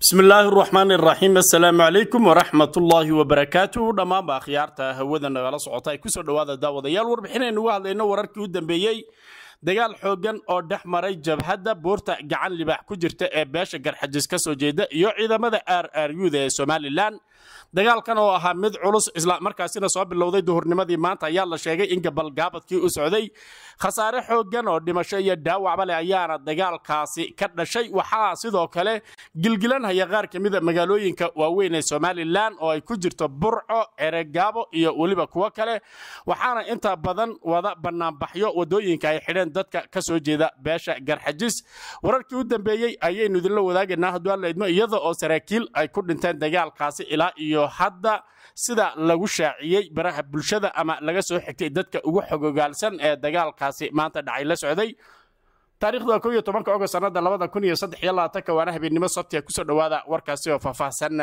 bismi illaahi raxmaan iraxiim assalaamu calaykum waraxmat ullaahi wabarakaatuh dhammaanba akhyaarta hawada nagala socota ay kusoo dhowaada daawadayaal warbixinaynu uga hadlayno wararkii u dambeeyey dagaal xooggan oo dhex maray jabhadda buurta gacan libaax ku jirta ee beesha garxajis ka soo jeeda iyo ciidamada r r u-da ee somalilan dagaalkan oo ahaa mid culus isla markaasina soo bilowday duhurnimadii maanta ayaa la sheegay in gabalgaabadkii u socday khasaare xooggan oo dhimasho iyo dhaawacba leh ayaana dagaalkaasi ka dhashay waxaa sidoo kale gilgilanhaya qaar ka mida magaalooyinka waaweyn ee somalilan oo ay ku jirto burco eregaabo iyo weliba kuwo kale waxaana inta badan wada banaanbaxyo wadooyinka ay xidheen dadka ka soo jeeda beesha garxajis wararkii u dambeeyey ayaynu idinla wadaagaynaa hadduu alla idmo iyada oo saraakiil ay ku dhinteen dagaalkaasi ilaa iyo hadda sida lagu shaaciyey baraha bulshada ama laga soo xigtay dadka ugu xogogaalsan ee dagaalkaasi maanta dhacay la socday taarikhda ko iyo tobanka ogost sanada labada kun iyo saddex iyo labaatanka waana habeennimo sabtiga kusoo dhowaada warkaasi oo faahfaahsan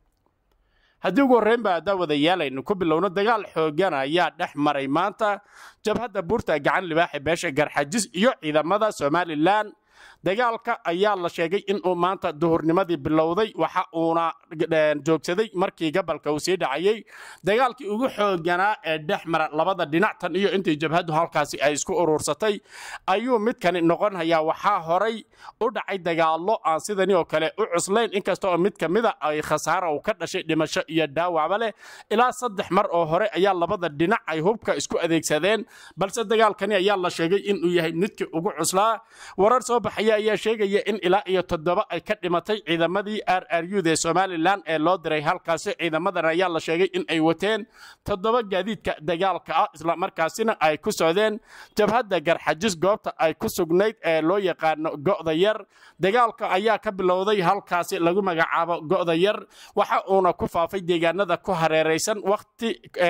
haddii ugu horreyn baa daawadayaalaynu ku bilowno dagaal xoogan ayaa dhex maray maanta jabhadda buurta gacan libaaxe beesha garxajis iyo ciidamada somalilan dagaalka ayaa la sheegay inuu maanta duhurnimadii bilowday waxa uuna joogsaday markii gabalka uu sii dhacayey dagaalkii ugu xooganaa ee dhex mara labada dhinac tan iyo intii jabhaddu halkaasi ay isku uruursatay ayuu midkani noqonhayaa waxaa horay u dhacay dagaallo aan sidani oo kale u cuslayn inkasta oo mid ka mida ay khasaara uu ka dhashay dhimasho iyo dhaawacba leh ilaa saddex mar oo hore ayaa labada dhinac ay hubka isku adeegsadeen balse dagaalkani ayaa la sheegay inuu yahay midkii ugu cuslaa warar soo baxaya ayaa sheegaya in ilaa iyo toddoba ay ka dhimatay ciidamadii r r u ee somalilan ee loo diray halkaasi ciidamadan ayaa la sheegay in ay wateen toddoba gaadiidka dagaalka ah islamarkaasina ay ku socdeen jabhadda garxajis goobta ay ku sugnayd ee loo yaqaano go'da yar dagaalka ayaa ka bilowday halkaasi lagu magacaabo go'da yar waxa uuna ku faafay deegaanada ku hareeraysan waqti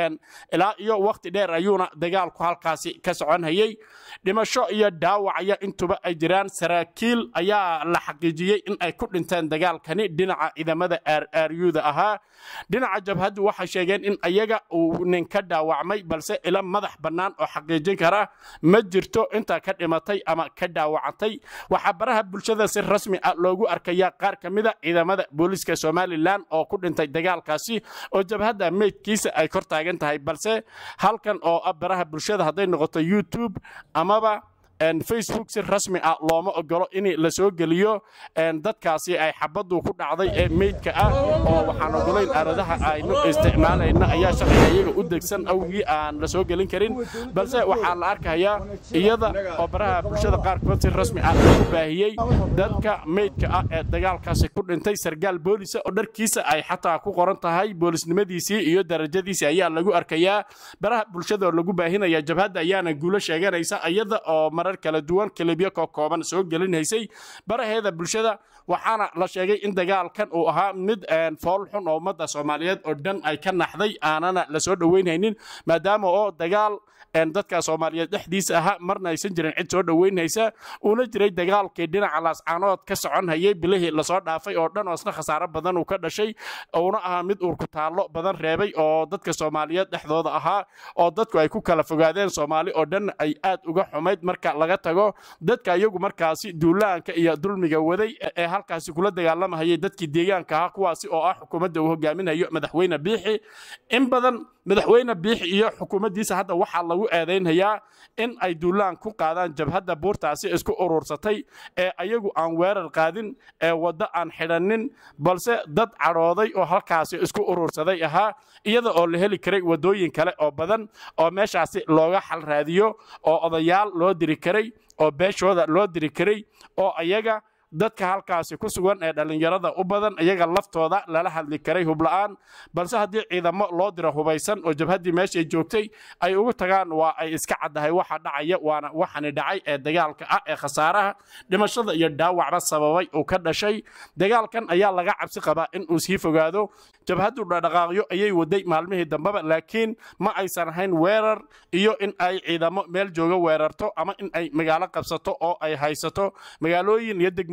ilaa iyo waqti dheer ayuuna dagaalku halkaasi ka soconhayey dhimasho iyo dhaawacaya intuba ay jiraan saraakiil ayaa la xaqiijiyey in ay ku dhinteen dagaalkani dhinaca ciidamada r r u-da ahaa dhinaca jabhaddu waxay sheegeen in ayaga uu nin ka dhaawacmay balse ila madax bannaan oo xaqiijin kara ma jirto intaa ka dhimatay ama ka dhaawacantay waxaa baraha bulshada si rasmi ah loogu arkayaa qaar ka mida ciidamada booliiska somalilan oo ku dhintay dagaalkaasi oo jabhadda meydkiisa ay kor taagan tahay balse halkan oo ah baraha bulshada hadday noqoto youtube amaba facebook si rasmi ah looma ogolo in la soo geliyo dadkaasi ay xabaddu ku dhacday ee meydka ah oo waxaan ogolayn aaladaha aynu isticmaalayna ayaa sharciga iyaga u degsan awgii aan la soo gelin karin balse waxaa la arkayaa iyada oo baraha bulshada qaarkood si rasmi ah lagu baahiyey dadka meydka ah ee dagaalkaasi ku dhintay sargaal boolisa oo dharkiisa ay xataa ku qoran tahay boolisnimadiisii iyo darajadiisii ayaa lagu arkayaa baraha bulshada oo lagu baahinaya jabhadda ayaana guulo sheeganaysa iyada oo marar kala duwan kilibyo ka kooban soo gelinhaysay baraheeda bulshada waxaana la sheegay in dagaalkan uu ahaa mid fool xun oo ummadda soomaaliyeed oo dhan ay ka naxday aanana la soo dhoweynhaynin maadaama oo dagaal dadka soomaaliyeed dhexdiisa ahaa marna aysan jirin cid soo dhoweynhaysa uuna jiray dagaalkii dhinaca laascaanood ka soconhayay bilihii lasoo dhaafay oo dhan oo isna khasaaro badan uu ka dhashay uuna ahaa mid uurku taallo badan reebay oo dadka soomaaliyeed dhexdooda ahaa oo dadku ay ku kala fogaadeen soomaali oo dhan ay aad uga xumayd marka laga tago dadka iyagu markaasi duulaanka iyo dulmiga waday ee halkaasi kula dagaalamahayay dadkii deegaanka ahaa kuwaasi oo ah xukuumadda uu hogaaminayo madaxweyne biixi in badan madaxweyne biixi iyo xukuumaddiisa hadda waxaa lagu eedaynhayaa in ay duulaan ku qaadaan jabhadda buurtaasi isku uruursatay ee ayagu aan weerar qaadin ee waddo aan xidhannin balse dad cadhooday oo halkaasi isku uruursaday ahaa iyada oo la heli karay waddooyin kale oo badan oo meeshaasi looga xal raadiyo oo odayaal loo diri karay oo beeshooda loo diri karay oo ayaga dadka halkaasi ku sugan ee dhallinyarada u badan iyaga laftooda lala hadli karay hubla'aan balse haddii ciidamo loo diro hubaysan oo jabhaddii meeshay joogtay ay ugu tagaan waa ay iska caddahay waxa dhacaya waana waxani dhacay ee dagaalka ah ee khasaaraha dhimashada iyo dhaawacba sababay uu ka dhashay dagaalkan ayaa laga cabsi qabaa in uu sii fogaado jabhaddu dhaqdhaqaaqyo ayay waday maalmihii dambeba laakiin ma aysan ahayn weerar iyo in ay ciidamo meel jooga weerarto ama in ay magaalo qabsato oo ay haysato magaalooyin iyo degmooyin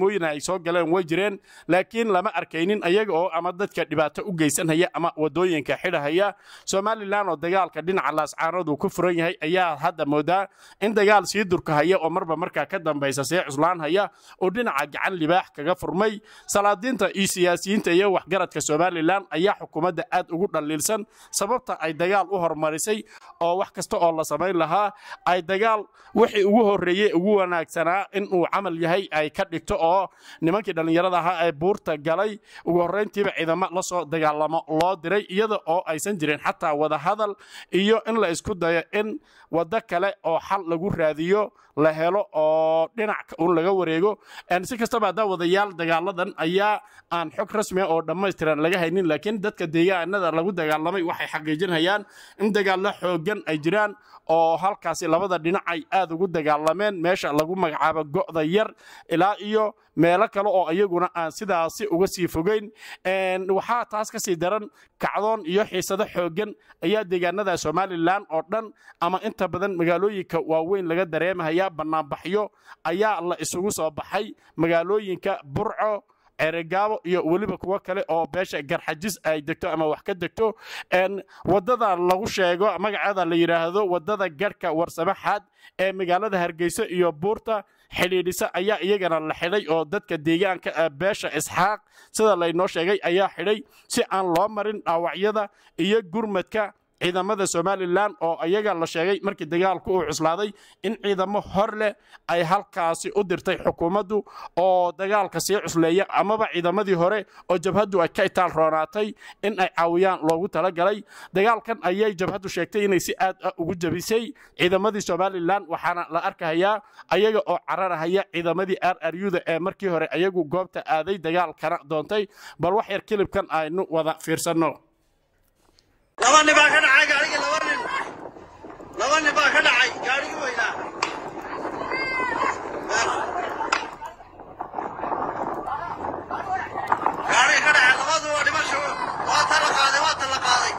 tallaabooyin ay soo galeen way jireen laakiin lama arkaynin ayaga oo ama dadka dhibaato u geysanhaya ama wadooyinka xidhahaya somalilan oo dagaalka dhinaca laascaanood uu ku furan yahay ayaa hadda moodaa in dagaal sii durkahaya oo marba markaa ka dambaysa see cuslaanhaya oo dhinaca gacan libaax kaga furmay salaadiinta iyo siyaasiyiinta iyo waxgaradka somalilan ayaa xukuumadda aad ugu dhaliilsan sababta ay dagaal u hormarisay oo wax kasta oo la samayn lahaa ay dagaal wixii ugu horreeyey ugu wanaagsanaa inuu camal yahay ay ka dhigto oo nimankii dhallinyarada ahaa ee buurta galay ugu horrayntiiba ciidamo la soo dagaalamo loo diray iyada oo aysan jirin xataa wadahadal iyo in la isku dayo in waddo kale oo xal lagu raadiyo la helo oo dhinac un laga wareego si kastaba haddaa wadayaal dagaaladan ayaa aan xog rasmiga oo dhammaystiran laga haynin laakiin dadka deegaanada lagu dagaalamay waxay xaqiijinayaan in dagaallo xoogan ay jiraan oo halkaasi labada dhinac ay aad ugu dagaalameen meesha lagu magacaabo go'da yar ilaa iyo meelo kale oo iyaguna aan sidaasi uga sii fogeyn waxaa taas ka sii daran kacdoon iyo xiisado xoogan ayaa deegaanada somalilan oo dhan ama inta badan magaalooyinka waaweyn laga dareemahaya bannaanbaxyo ayaa la isugu soo baxay magaalooyinka burco ceregaabo iyo weliba kuwo kale oo beesha garxajis ay degto ama wax ka degto wadada lagu sheego magaceeda la yidhaahdo wadada garhka warsamaxaad ee magaalada hargeyso iyo buurta xidhiidhisa ayaa iyagana la xidhay oo dadka deegaanka beesha isxaaq sida laynoo sheegay ayaa xidhay si aan loo marin dhaawacyada iyo gurmadka ciidamada somalilan oo ayaga la sheegay markii dagaalku uu cuslaaday in ciidamo hor leh ay halkaasi u dirtay xukuumaddu oo dagaalka sii cusleeya amaba ciidamadii hore oo jabhaddu ay ka itaal roonaatay in ay caawiyaan loogu talagalay dagaalkan ayay jabhaddu sheegtay inay si aad ah ugu jabisay ciidamadii somalilan waxaana la arkahayaa ayaga oo cararahaya ciidamadii rruda ee markii hore ayagu goobta aaday dagaalkana doontay bal wax yar kilibkan aynu wada fiirsanno laba nin baa ka dhacay gaarigii laba nin laba nin baa ka dhacay gaarigii weynaa gaarigii ka dhacay labadu waa dhimasho waa ta la qaaday waa ta la qaaday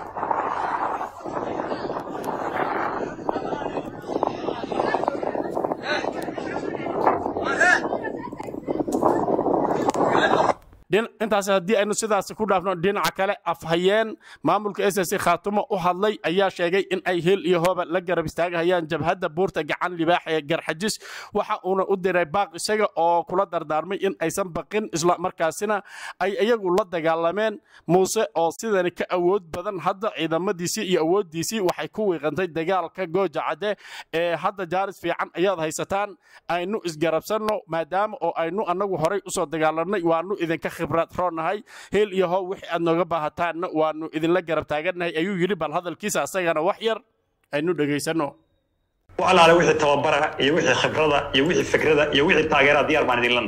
intaas haddii aynu sidaas ku dhaafno dhinaca kale afhayeen maamulka s s khaatumo u hadlay ayaa sheegay in ay hil iyo hooba la garab istaagahayaan jabhadda buurta gacan libaax ee garxajis waxa uuna u diray baaq isaga oo kula dardaarmay in aysan baqin isla markaasina ay iyagu la dagaalameen muuse oo sidani ka awood badan hadda ciidamadiisii iyo awooddiisii waxay ku wiiqantay dagaalka gooja cadde ee hadda jaaris fiican ayaad haysataan aynu isgarabsanno maadaama oo aynu annagu horay usoo dagaalanay waanu idinka khibrad roonahay heel iyo how wixii aad nooga baahataanna waanu idinla garab taagannahay ayuu yidhi bal hadalkiisa asagana wax yar aynu dhegaysanno walaale wixii tababara iyo wixii khibrada iyo wixii fikrada iyo wixii taageera diyaar baan idinlan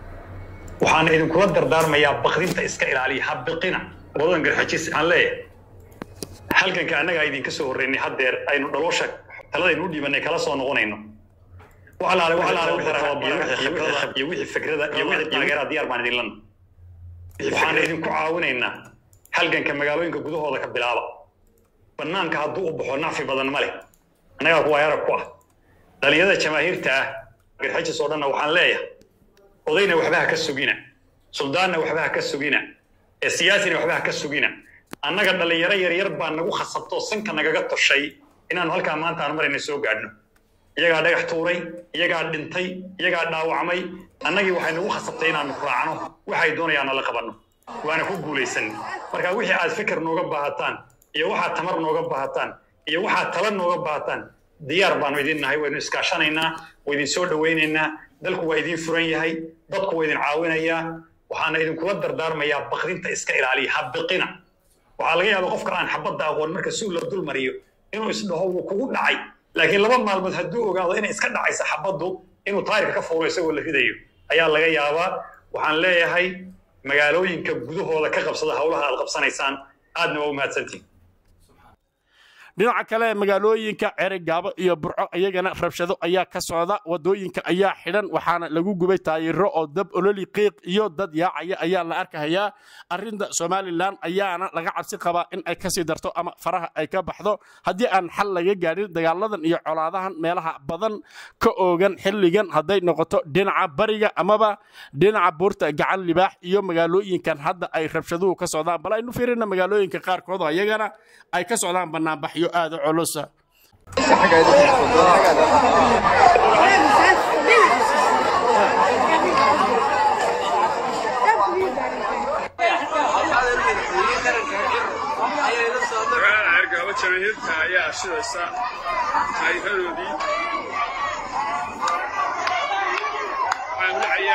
waxaan idinkula dardaarmayaa bakdinta iska ilaaliya ha biqina wadadan garxajis aan leeyahay halganka annagaa idinka soo horreynay haddeer aynu dhaloosha taladaynu u dhiibanay kala soo noqonayno walaale walaale wixii tababara iyo wixii fikrada iyo wixii taageera diyaar baan idinlan waxaan idinku caawinaynaa halganka magaalooyinka gudahooda ka bilaaba bannaanka hadduu u baxo nacfi badan ma leh annagaa kuwa yarag ku ah dhallinyarada jamaahiirta ah garxajis oo dhanna waxaan leeyahay odayna waxba ha ka sugina suldaanna waxba ha ka sugina ee siyaasina waxba ha ka sugina annaga dhallinyaro yaryar baa nagu khasabtoo sanka nagaga toshay inaannu halkaa maanta aan marayna soo gaadhno iyagaa dhagax tuuray iyagaa dhintay iyagaa dhaawacmay annagii waxay nagu khasabtay inaannu raacno waxay doonayaan nala qabanno waana ku guulaysan marka wixii aad fikir nooga baahataan iyo waxaad tamar nooga baahataan iyo waxaad tala nooga baahataan diyaar baanu idin nahay waynu iskaashanaynaa waa idin soo dhowaynaynaa dalku waa idin furan yahay dadku waa idin caawinayaa waxaana idinkula dardaarmayaa bakdinta iska ilaaliya ha biqina waxaa laga yaabaa qofka aan xabadda aqoon marka si la dul mariyo inuu isdhaho wuu kugu dhacay laakiin laba maalmood hadduu ogaado inay iska dhacaysa xabaddu inuu taayirka ka fuulo isagoo la ridayo ayaa laga yaabaa waxaan leeyahay magaalooyinka gudahooda ka qabsada howlaha aad qabsanaysaan aadna waa u mahadsantihin dhinaca kale magaalooyinka ceregaabo iyo burco iyagana rabshado ayaa ka socda wadooyinka ayaa xidhan waxaana lagu gubay taayiro oo dab ololi qiiq iyo dad yaacaya ayaa la arkahayaa arinta somalilan ayaana laga cabsi qabaa in ay kasii darto ama faraha ay ka baxdo haddii aan xal laga gaadhin dagaaladan iyo colaadahan meelaha badan ka oogan xilligan hadday noqoto dhinaca bariga amaba dhinaca buurta gacan libaax iyo magaalooyinkan hadda ay rabshaduhu ka socdaan bal aynu fiirina magaalooyinka qaarkood oo iyagana ay ka socdaan banaanbaxyo aada u culusa magaalada cergaabo jamaahirta ayaa shidaysa taayiradoodii waxaa dhacaya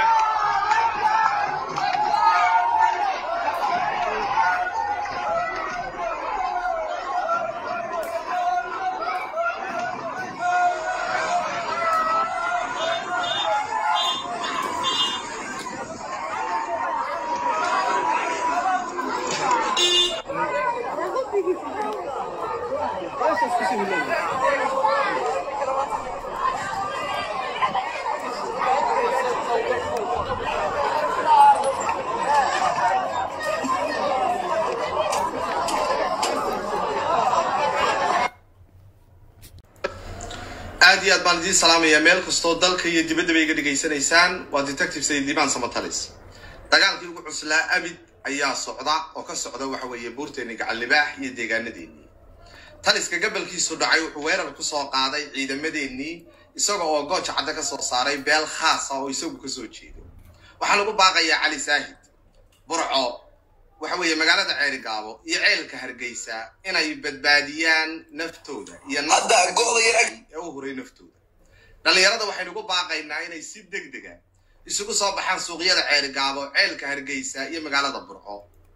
aad iyo aad baan idiin salaamayaa meel kastoo dalka iyo dibaddaba iga dhegaysanaysaan waa detective sayid liibaan samatalis dagaalkii ugu cuslaa abid ayaa socda oo ka socda waxa weeye buurteeni gacan libaax iyo deegaanadeennii taliska gabalkiisu dhacay wuxuu weerar ku soo qaaday ciidamadeennii isaga oo gooja cadda ka soo saaray beel khaasa oo isagu ka soo jeedo waxaan ugu baaqayaa cali saahid burco waxa weeye magaalada ceerigaabo iyo ceelka hargeysa inay badbaadiyaan naftooda iyo ee u huray naftooda dhallinyarada waxaynu ugu baaqaynaa inay si deg dega isugu soo baxaan suuqyada ceerigaabo ceelka hargeysa iyo magaalada burco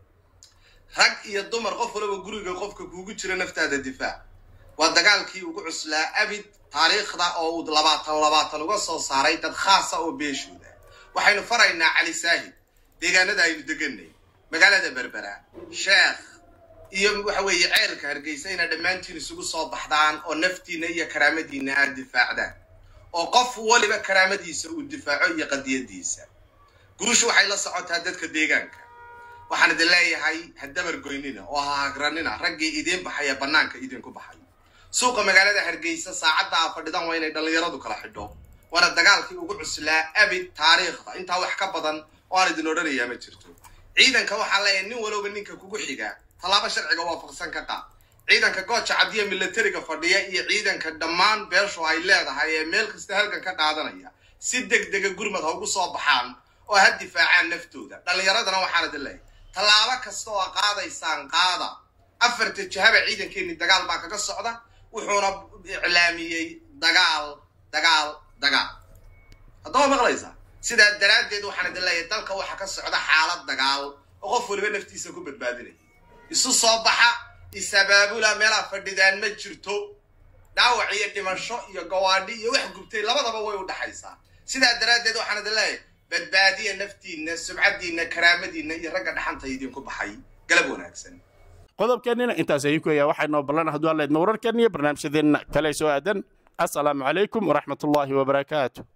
rag iyo dumar qof walaba guriga qofka kuugu jira naftaada difaac waa dagaalkii ugu cuslaa abid taariikhda oo uu labaatan labaatan uga soo saaray dad khaasa oo beeshooda waxaynu faraynaa cali saahid deegaanada aynu deganay magaalada berbera sheekh iyo waxa weeye ceelka hargeysa inaa dhammaantiin isugu soo baxdaan oo naftiina iyo karaamadiina aad difaacdaan oo qof waliba karaamadiisa uu difaaco iyo qadiyadiisa gurushu waxay la socotaa dadka deegaanka waxaan idin leeyahay ha dabar goynina oo ha hagranina raggii idiin baxaya bannaanka idinku baxay suuqa magaalada hargeysa saacadda aa fadhidan waa inay dhallinyaradu kala xidho waana dagaalkii ugu cuslaa abid taariikhda intaa wax ka badan oo aan idin odhanayaa ma jirto ciidanka waxaa leeyahay nin walowba ninka kugu xiga tallaabo sharciga waafaqsan ka qaad ciidanka gooja cadiya milatariga fadhiya iyo ciidanka dhammaan beeshu ay leedahay ee meel kasta halkan ka qaadanaya si deg dega gurmad ha ugu soo baxaan oo ha difaacaan naftooda dhallinyaradana waxaan idin leeyahay tallaabo kasta oo qaadaysaan qaada afarta jahaba ciidankeenni dagaal baa kaga socda wuxuuna iclaamiyey dagaal dagaal dagaal haddaba maqlaysaa sidaa daraaddeed waxaan idin leeyahay dalka waxaa ka socda xaalad dagaal oo qof waliba naftiisa ku badbaadinaya isu soo baxa isabaabula meelaa fadhidaan ma jirto dhaawac iyo dhimasho iyo gawaadhi iyo wax gubtay labadaba way u dhaxaysaa sidaa daraaddeed waxaan idin leeyahay badbaadiya naftiinna subcaddiinna karaamadiinna iyo ragga dhaxanta idinku baxay galab wanaagsan qodobkeennina intaas ayuu ku egaa waxaynoo ballan hadduu alleedma wararkeenna iyo barnaamijyadeenna kale soo aadan assalaamu calaykum waraxmatullaahi wabarakaatu